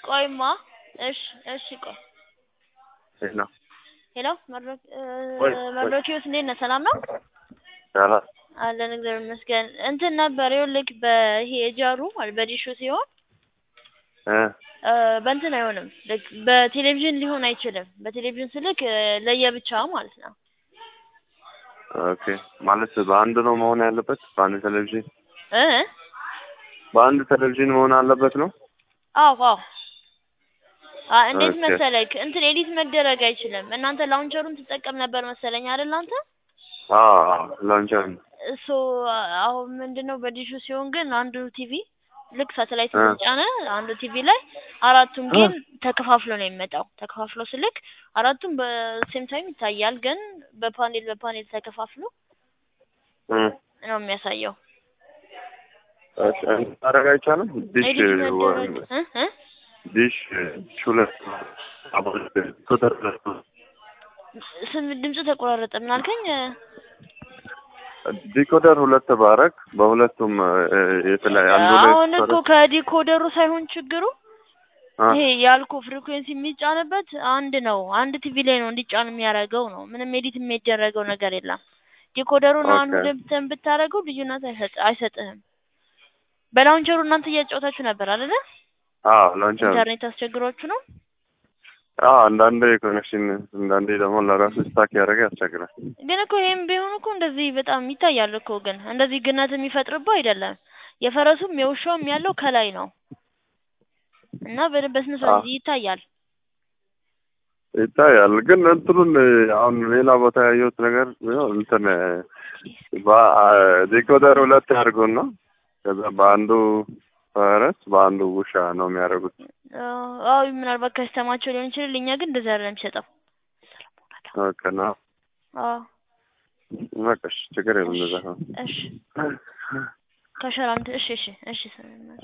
ቆይማ እሺ እሺ ቆይ ሄሎ ሄሎ መድረክ ቆይ፣ መድረኪዎስ እንዴት ነህ? ሰላም ነው ሰላም አለን እግዚአብሔር ይመስገን። እንትን ነበር ይኸውልህ በይሄ የጃሩ ማለት በዲሹ ሲሆን እ እ በእንትን አይሆንም ልክ በቴሌቪዥን ሊሆን አይችልም። በቴሌቪዥን ስልክ እ ለየብቻ ማለት ነው። ኦኬ ማለት በአንድ ነው መሆን ያለበት? በአንድ ቴሌቪዥን እ በአንድ ቴሌቪዥን መሆን አለበት ነው? አዎ አዎ አ እንዴት ኦኬ። መሰለክ እንትን ኤዲት መደረግ አይችልም። እናንተ ላውንቸሩን ትጠቀም ነበር መሰለኝ አይደል አንተ? አዎ አዎ ላንቸር እሱ አሁን ምንድነው በዲሹ ሲሆን ግን አንዱ ቲቪ ልክ ሳተላይት እ ጫነ አንዱ ቲቪ ላይ አራቱም ግን ተከፋፍሎ ነው የሚመጣው። ተከፋፍሎ ስልክ አራቱም በሴም ታይም ይታያል፣ ግን በፓኔል በፓኔል ተከፋፍሎ እ ነው የሚያሳየው። እሺ ማድረግ አይቻልም? ዲሽ ኤዲት መደረግ እ እ ዲሽ ሁለት ቁጥር ሁለት ስም ድምፁ ተቆራረጠ። ምን አልከኝ? ዲኮደር ሁለት ባረግ በሁለቱም እ፣ የተለያየ አንዱ ላይ አሁን እኮ ከዲኮደሩ ሳይሆን ችግሩ አ ይሄ ያልኩ ፍሪኩዌንሲ የሚጫንበት አንድ ነው። አንድ ቲቪ ላይ ነው እንዲጫን የሚያደርገው ነው። ምንም ኤዲት የሚደረገው ነገር የለም። ዲኮደሩን አንዱ ኦኬ ደብተን ብታደርገው ልዩነት አይሰጥ አይሰጥህም። በላውንቸሩ እናንተ እያጫወታችሁ ነበር አይደለ? አዎ ላንቸር ኢንተርኔት አስቸግሯችሁ ነው። አዎ አንዳንዴ ኮኔክሽን አንዳንዴ ደግሞ ለራሱ ስታክ ያደረገ ያስቸግራል። ግን እኮ ይሄም ቢሆን እኮ እንደዚህ በጣም ይታያል እኮ ግን እንደዚህ ግነት የሚፈጥርብህ አይደለም። የፈረሱም የውሻውም ያለው ከላይ ነው እና በደንብ በስነ አዎ ስርዓት ይታያል። ይታያል ግን እንትኑን አሁን ሌላ ቦታ ያየሁት ነገር ቢሆን እንትን በ- ዲኮደር ሁለት ያድርጉና ከዛ በአንዱ ፈረስ በአንዱ ውሻ ነው የሚያደርጉት። አዎ ምናልባት ከስተማቸው ሊሆን ይችላል። እኛ ግን እንደዛ አይደለም የሚሰጠው። ኦኬ ነው አዎ በቃ እሺ፣ ችግር የለም እሺ እንደዛ ከሆነ እሺ ከሸራንት እሺ እሺ እሺ